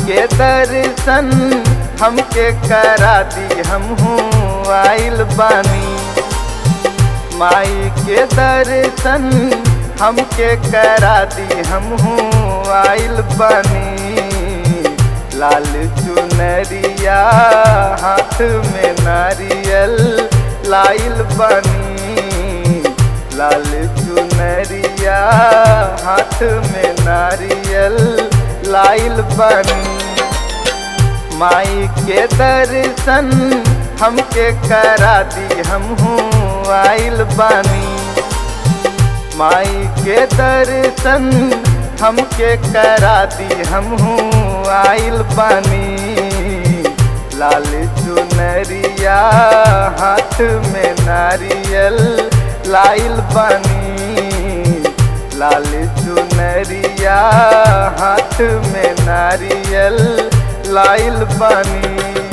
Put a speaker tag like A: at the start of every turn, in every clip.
A: के दर्शन हमके करा दी हमहू आइल बानी माई के दर्शन हमके करा दी हमहू आइल बानी लाल चुनरिया हाथ में नारियल लाइल बानी लाल चुनरिया हाथ में नारियल लाइल बानी माई के दर्शन हमके करा दी हमहू आइल बानी माई के दर्शन हमके करा दी हमहू आइल बानी लाल चुनरिया हाथ में नारियल लाइल बानी लाल चुनरिया हाथ में नारियल लाइल बानी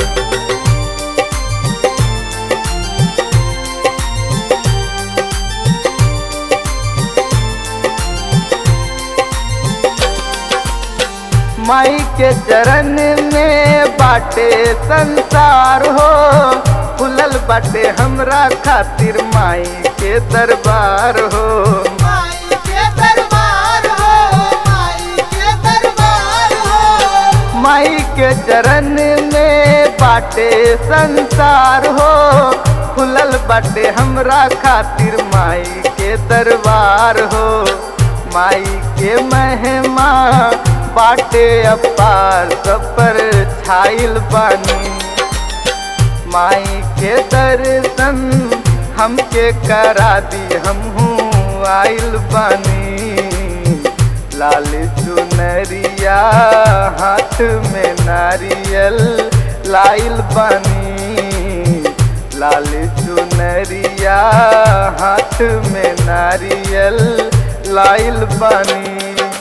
A: माई के चरण में बाटे संसार हो खुलल बाटे हमरा खातिर माई के दरबार हो
B: माई के दरबार हो माई के दरबार हो
A: माई के चरण में बाटे संसार हो खुलल बाटे हमरा खातिर माई के दरबार हो माई के महिमा बाटे अपार सब पर छाइल बानी माई के दर्शन हमके करा दी हमहू आइल बानी लाल चुनरिया हाथ में नारियल लाइल बानी लाल चुनरिया हाथ में नारियल लाइल बानी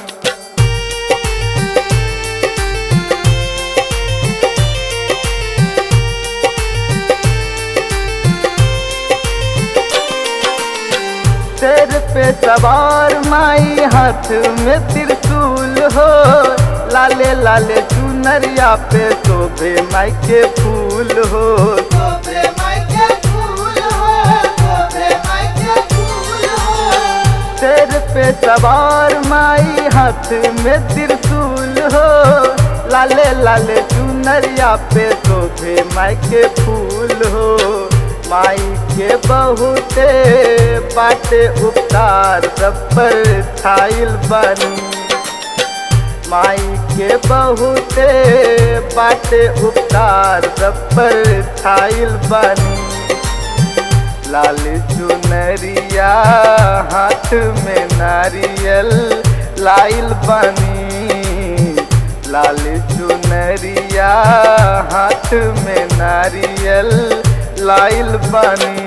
A: सिर पे सवार माई हाथ में त्रिशूल हो लाले लाले चुनरिया पे शोभे माई के फूल हो
B: गोबरे माई के फूल हो गोबरे माई के फूल हो
A: सिर पे सवार माई हाथ में त्रिशूल हो लाले लाले चुनरिया पे शोभे माई के फूल हो माई के बहुते बाटे उपकार सब पर छाइल बनी माई के बहुते बाटे उपकार सब पर छाइल बनी लाल चुनरिया हाथ में नारियल लाइल बनी लाल चुनरिया हाथ में नारियल लाइल बनी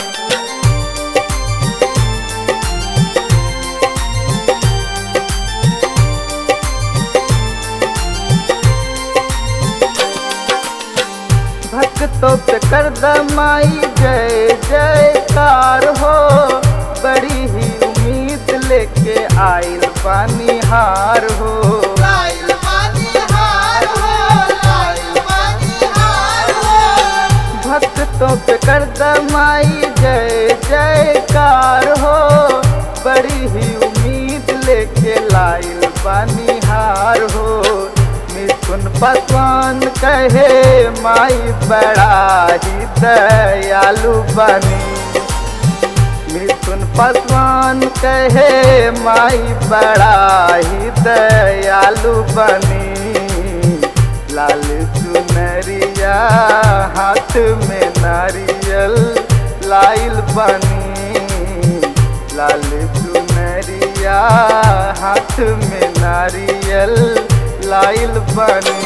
A: भक्तों पे कर दमाई जय जयकार हो बड़ी ही उम्मीद लेके आइल पानी हार हो
B: लाइल बानी हार हो लाइल बानी हार हो
A: भक्तों पे कर दमाई जय जयकार हो बड़ी ही उम्मीद लेके लाइल पानी हार हो मिथुन पासवान कहे माई बड़ा ही दयालु बनी मिथुन पासवान कहे माई बड़ा ही दयालु बनी लाल चुनरिया हाथ में नारियल लाइल बनी लाल चुनरिया हाथ में नारियल लाइल बनी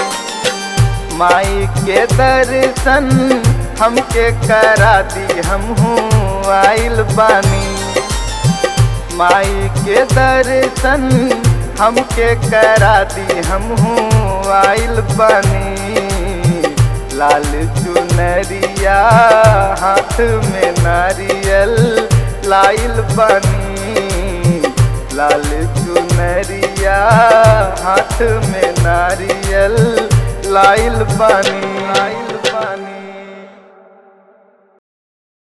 A: माई के दर्शन हमके करा दी हमहू आइल बानी माई के दर्शन हमके करा दी हमहू आइल बानी लाल चुनरिया हाथ में नारियल लाइल बानी लाल चुनरिया हाथ में नारियल लाइल बानी